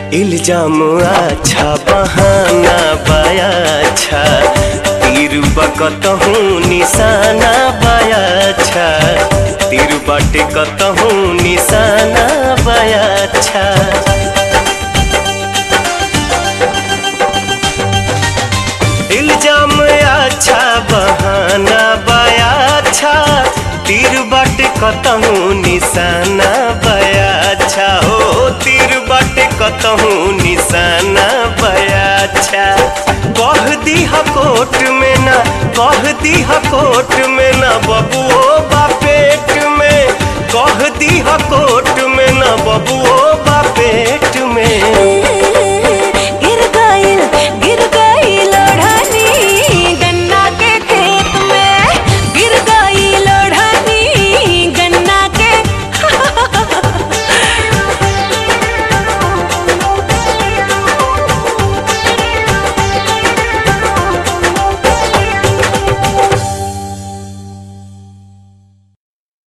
इल्जाम अच्छा बहाना बाया अच्छा तीर बकतहूँ निशाना बाया अच्छा तीर बाटे कतहूँ निशाना बाया अच्छा इल्जाम अच्छा बहाना बाया अच्छा तीर बाटे कतहूँ निशाना बाया अच्छा हो तीर बाटे कतहूँ निशाना बाया अच्छा कह दीहा कोट में ना कह दीहा कोट में ना बबुओ बापेट में कह दीहा कोट में ना बबुओ